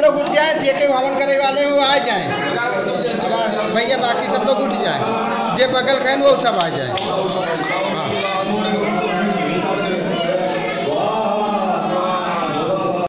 लोग उठ जाए जे के हवन करे वाले हैं वो आ जाए भैया बाकी सब लोग उठ जाए जे बगल खाए वो सब आ जाए